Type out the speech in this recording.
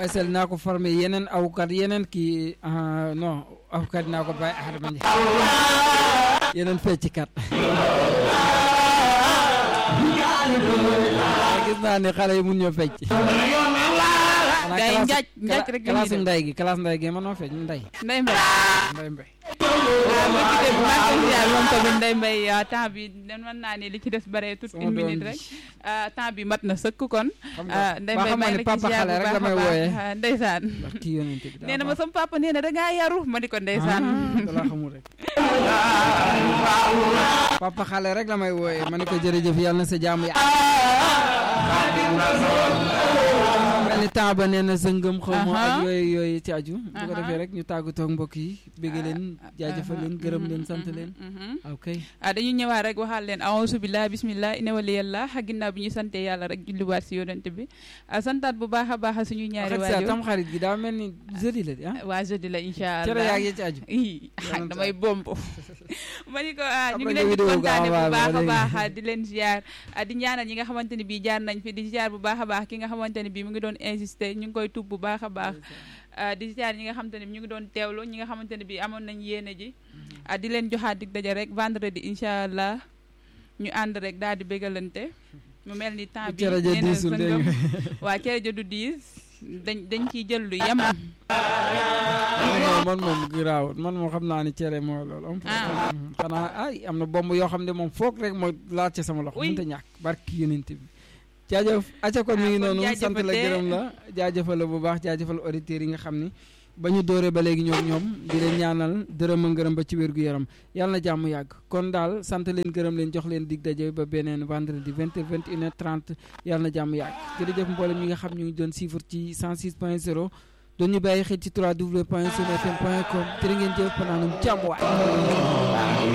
Faysal naa ko formé yeneen awkat yeneen kii ah, non awkat naa ko bàyyi Adama Ndiaye yeneen fecckat gis naa ne xale yi mun ñoo fecc xanaa Gars yi classe- njaaj njaaj rek la ñuy classe def. nday gi classe nday gi mënoo fecc nday Ndeye Mbaye nday mbay waaw bu ci def maa ngi koy ziar moom tamit Ndeye Mbaye ah, temps bi den mën naa ne li ci des bare toute Sama une doom minute ji. rek ah, temps bi mat na sëkk kon xam ah, nga Ndeye ba Mbaye xamoon maa ne ngi la ci papa ziar xale bu rek baax la may a baax wooyee ah, ndeysaan ndax kii yonente bi daa nee na ma baax. sama papa nee na da ngaa yaru ma ni ko ndeysaan Ah, da laa xamul rek papa xale rek la may wooyee ma ne ko jërëjëf yàlla na sa jaamu ya mel ni temps ba nee na sa ngëm xaw ma ak Aha. yooyu yooyu ci aju bu ko Aha. defee rek ñu tàggatoo ak mbokk yi bégg leen jaajëfal leen gërëm leen sant leen ok ah dañu ñëwaat rek waxaal leen aousu billah bismillah ina waliyallah ginnaaw bi ñu sante yàlla rek julliwaat si yonent bi ah santaat bu baax a baax suñu ñaari xarit sa waajur tam xarit gi daa mel ni jeudi la di ah waa jeudi la incha cere allah yaag yi ci aju ii ah, Yonent damay bomb ma ni ko ah, ñu Après ngi leen di nga vidéo ko kontaane bu envoyé baax a ma baax léegi. ah, di leen ziar ah, di ñaanal ñi nga xamante ne bii jaar nañ fi di ziar bu baax a baax ki nga xamante ne bii mu ngi doon insister ñu ngi koy tub bu baax a baax ah, di ziar ñi nga xamante ne bi ñu ngi doon teewlu ñi nga xamante ne bii amoon nañ yéene ji ah, di leen joxaat dig daje rek vendredi incha allah ñu ànd rek daal di bégalante mu mel ni temps bi cere ja nee na diisul sa dégg ngëm- nga waa cere ja du diis dañ dañ ciy jël lu yem non man moom giraawut man moom xam naa ni cere mooy loolu am Ah. xanaa ay am na bomb yoo xam ne moom foog rek mooy laal ci sama loxo Oui. mënta ñàkk barki yonent bi jaajëf acca kon mi ngi Ah, kon noonu sant la jaajëfatee. gërëm la jaajëfal la bu baax jaajëfal auditeurs yi nga xam ni ba ñu dooree ba léegi ñoom ñoom di leen ñaanal dërëm a ngërëm ba ci wér gu yaram yàlla na jàmm yàgg kon daal sant leen gërëm leen jox leen dig daje ba beneen vendredi 20 heures 21 heures 30 yàlla na jàmm yàgg jërëjëf mboolem ñi nga xam ñu ngi doon suivre ci 106 point 0 doon ñu bàyyi xel ci 3w point sunfm point com jërë ngeen jëf panaanum jàmm waay